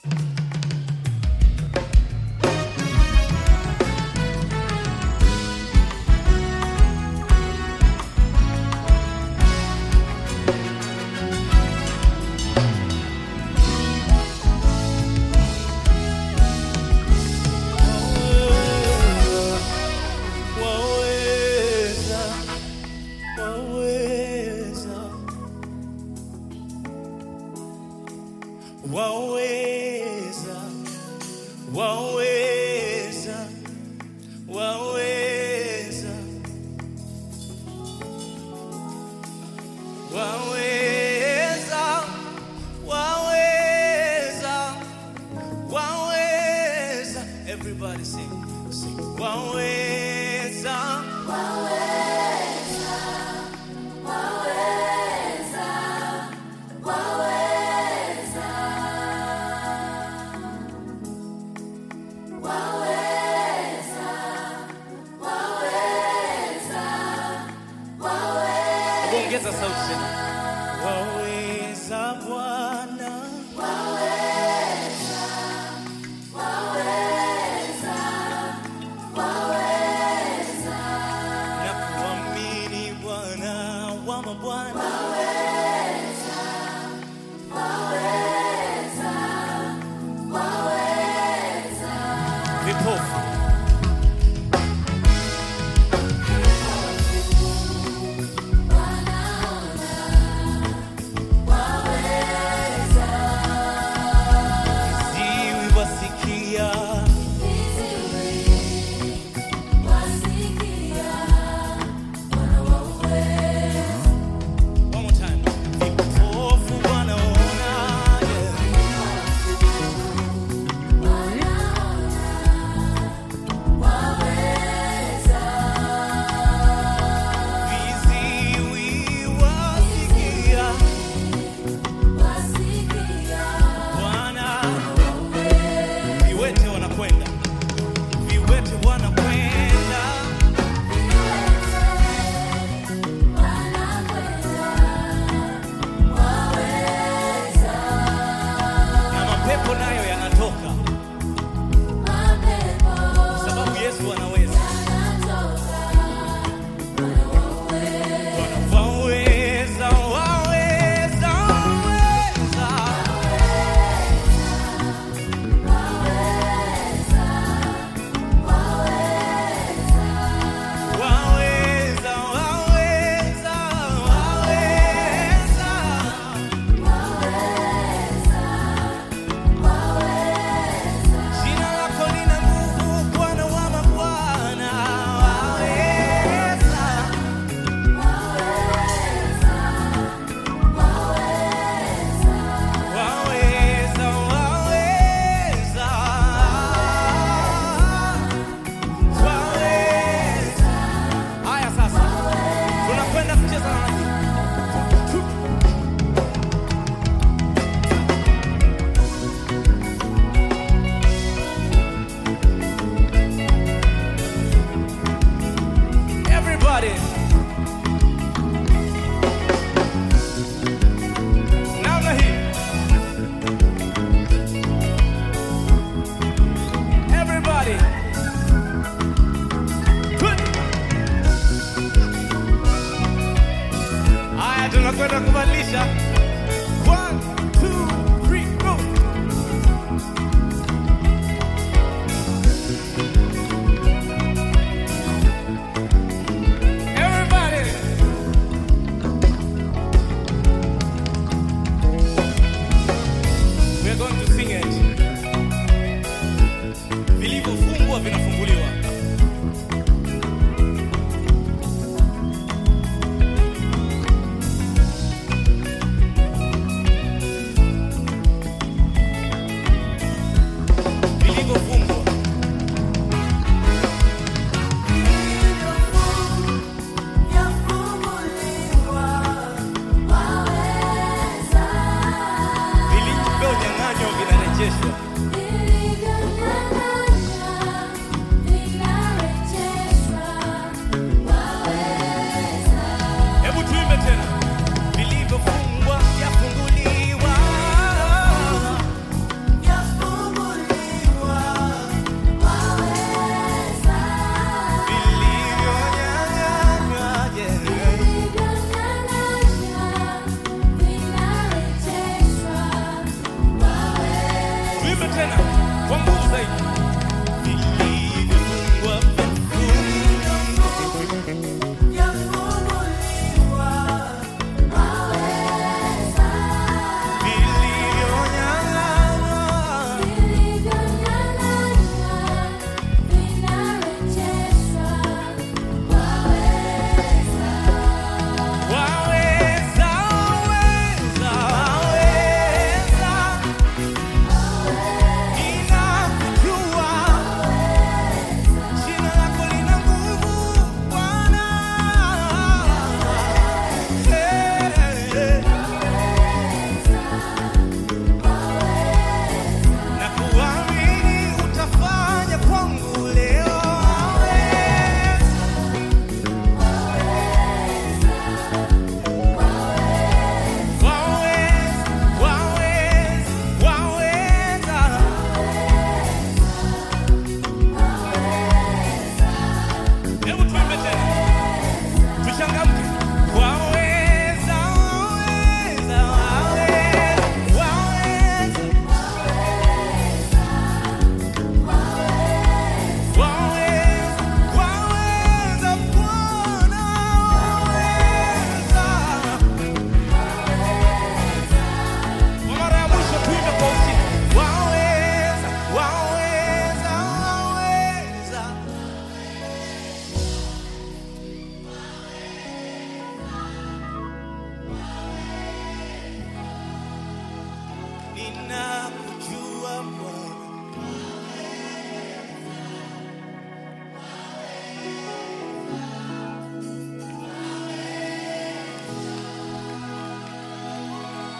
Waweza, waweza, waweza, waweza, waweza, waweza, waweza, waweza. Everybody sing, sing. Waweza. Ongeza sauti tena. Waweza Bwana. Na kuamini Bwana wa mabwana. Vipofu.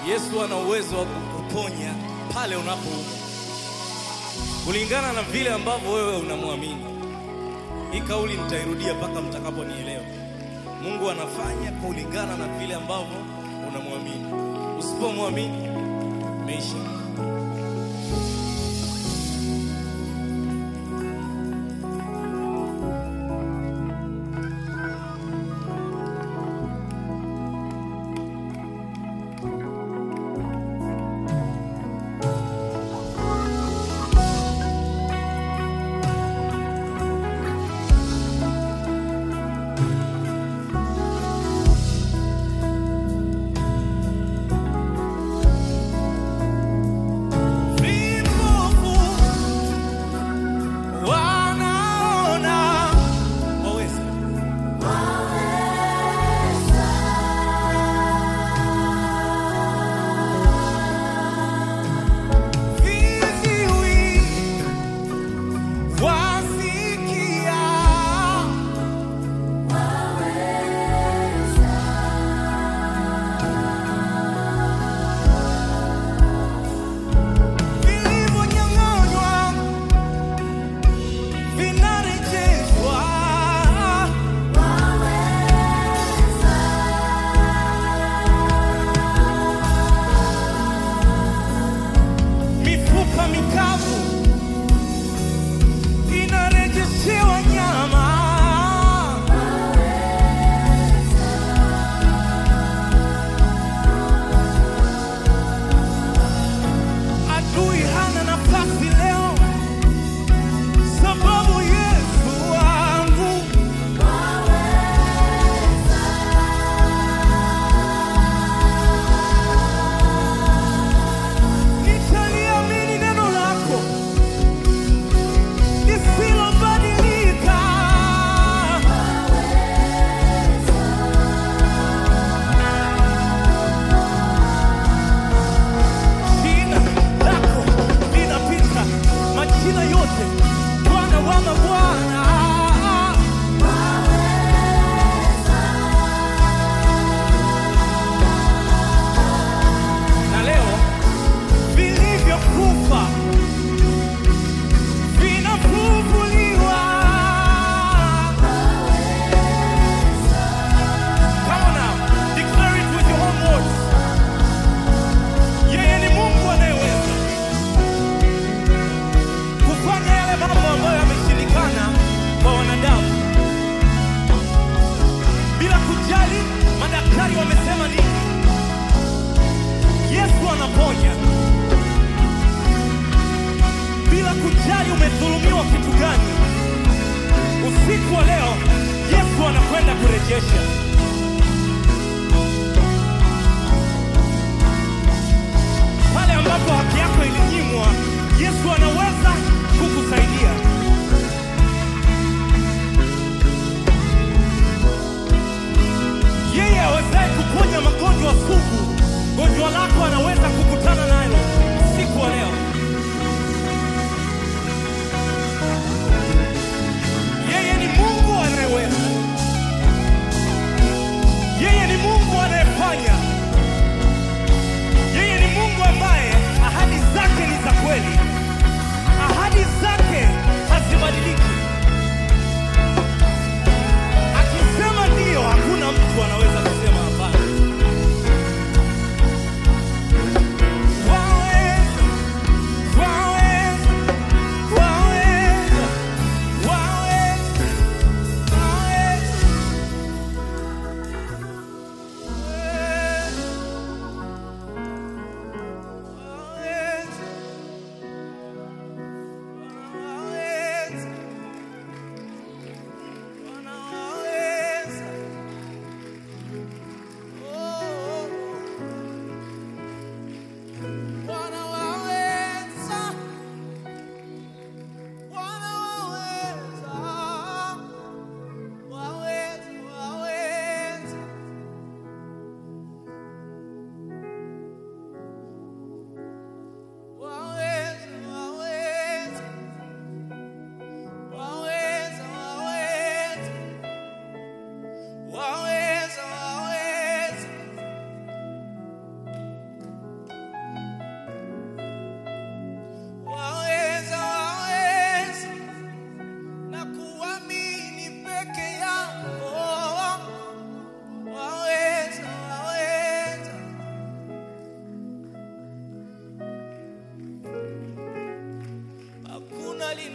Yesu ana uwezo wa kukuponya pale unapoumwa, kulingana na vile ambavyo wewe unamwamini. Hii kauli nitairudia mpaka mtakaponielewa. Mungu anafanya kulingana na vile ambavyo unamwamini. Usipomwamini, meisha. Vipofu wanaona, waweza viziwi wasikia, vilivyonyang'anywa vinarejeshwa. mifupa mikavu inarejeshewa nyama. Adui hana nafasi leo, sababu Yesu wangu nitaliamini neno lako lisilobadilika. Jina lako linapita majina yote, Bwana wa mabwana. Na leo vilivyokufa vinafufuliwa. Come on now, declare it with your own words. Yeye ni Mungu anayeweza kufanya yale mambo ambayo yameshindikana kwa wanadamu, bila kujali madaktari wamesema nini. Yesu anaponya bila kujali umedhulumiwa kitu gani. Usiku wa leo Yesu anakwenda kurejesha. Pale ambapo haki yako ilinyimwa, Yesu anaweza kukusaidia. Yeye awezaye kuponya magonjwa sugu, gonjwa lako anaweza kukutana nalo usiku wa leo. Yeye ni Mungu anayeweza.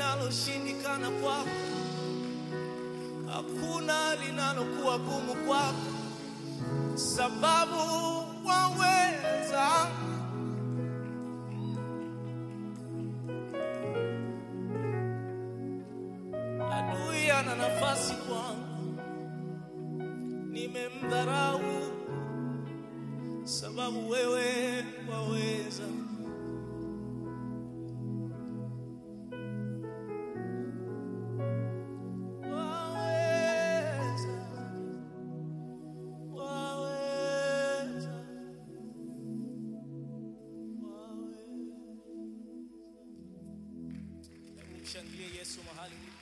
linaloshindikana kwako, hakuna linalokuwa gumu kwako, sababu waweza. Adui ana nafasi kwangu, nimemdharau sababu wewe waweza. Waweza, waweza, waweza. Hebu mshangilie Yesu mahali ulipo.